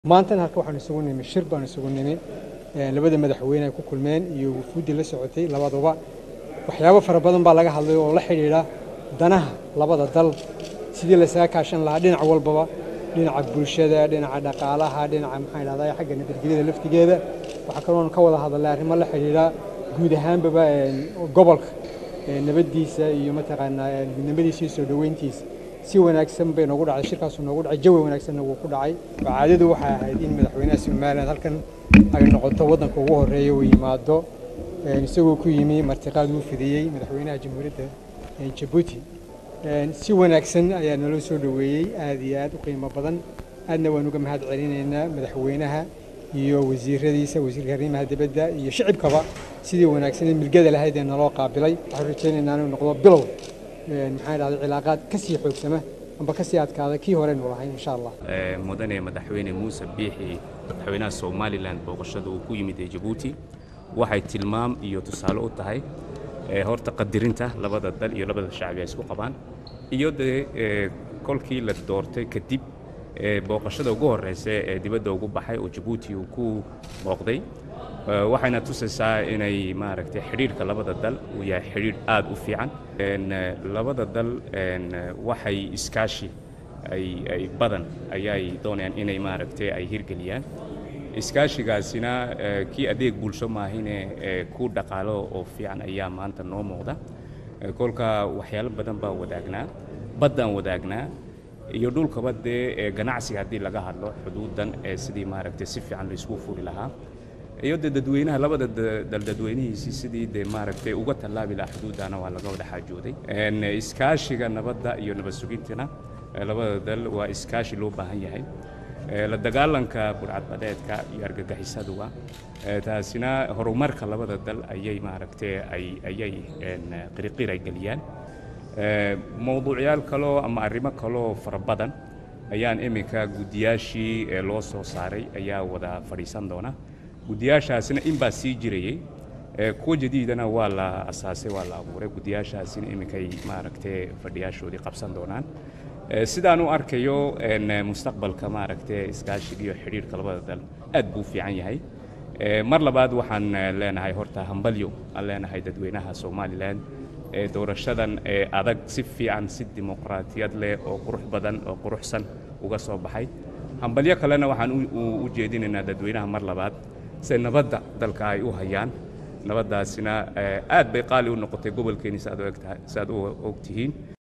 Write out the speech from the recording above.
maantana halka waxaan isugu nimi shir baan isugu nimi labada madaxweyne ay ku kulmeen iyo wufuuddii la socotay labaduba waxyaabo fara badan baa laga hadlay oo la xidhiidha danaha labada dal sidii laysaga kaashan lahaa dhinac walbaba dhinaca bulshada dhinaca dhaqaalaha dhinaca maxaan idhahdaa xagga nabadgelyada laftigeeda waxaa kaloon ka wada hadalnay arrimo la xidhiidha guud ahaanbaba gobolka nabaddiisa iyo mataqaanaa midnimadiisa iyo soo dhoweyntiisa si wanaagsan bay noogu dhacday shirkaasu noogu dhacay jawi wanaagsanna wuu ku dhacay caadadu waxay ahayd in madaxweynaha somaliland halkan ay noqoto waddanka ugu horreeya uu yimaado isagoo ku yimi martiqaad uu fidiyey madaxweynaha jamhuuriyadda jabuuti si wanaagsan ayaa naloo soo dhoweeyey aad iyo aad u qiimo badan aadna waan uga mahad celinaynaa madaxweynaha iyo wasiiradiisa wasiirka arrimaha dibadda iyo shicibkaba sidii wanaagsan ee milgada lahayd ee naloo qaabilay waxaan rajaynaynaa inuu noqdo bilow maxaan idhahday cilaaqaad ka sii xoogsama amba ka sii adkaada kii horeynu lahayn insha allah mudane madaxweyne muuse biixi madaxweynaha somalilan booqashada uu ku yimid ee jabuuti waxay tilmaam iyo tusaale u tahay horta qadirinta labada dal iyo labada shacbi ay isku qabaan iyo dee kolkii la doortay kadib booqashada ugu horreysa ee dibadda ugu baxay oo jabuuti uu ku booqday waxayna tusaysaa inay maaragtay xidhiidhka labada dal uu yahay xidhiidh aad u fiican labada dal waxay iskaashi ay badan ayay doonayaan inay maaragtay ay hirgeliyaan iskaashigaasina kii adeeg bulsho maahine ku dhaqaalo oo fiican ayaa maanta noo muuqda kolka waxyaalo badan baa wadaagnaa baddaan wadaagnaa iyo dhulkaba dee ganacsiga haddii laga hadlo xuduudan ee sidii maaragtay si fiican laysku furi lahaa iyo dee dadweynaha labada dal dadweynihiisii sidii dee maaragtay uga tallaabi lahaa xuduuddana waa laga wada xaajooday iskaashiga nabadda iyo nabad sugintana labada dal waa iskaashi loo baahan yahay la dagaalanka burcadbadeedka iyo argagixisaduga taasina horumarka labada dal ayay maaragtay ayay qiriqir ay geliyaan mowduucyaal kaloo ama arrimo kaloo fara badan ayaan iminka guddiyaashii loo soo saaray ayaa wada fadhiisan doona guddiyaashaasina in baa sii jirayey kuwa jadiidana waa la asaasay waa la abuuray guddiyaashaasina iminkay maaragtay fadhiyaashoodii qabsan doonaan sidaan u arkayo mustaqbalka maaragtay iskaashiga iyo xidhiidhka labada dal aad buu fiican yahay mar labaad waxaan leenahay horta hambalyo aan leenahay dadweynaha somalilan ee doorashadan ee adag si fiican si dimuqraatiyad leh oo qurux badan oo quruxsan uga soo baxay hambalyo kalena waxaan u jeedinaynaa dadweynaha mar labaad se nabadda dalka ay u hayaan nabaddaasina aad bay qaali u noqotay gobolkeeni si aad u og tihiin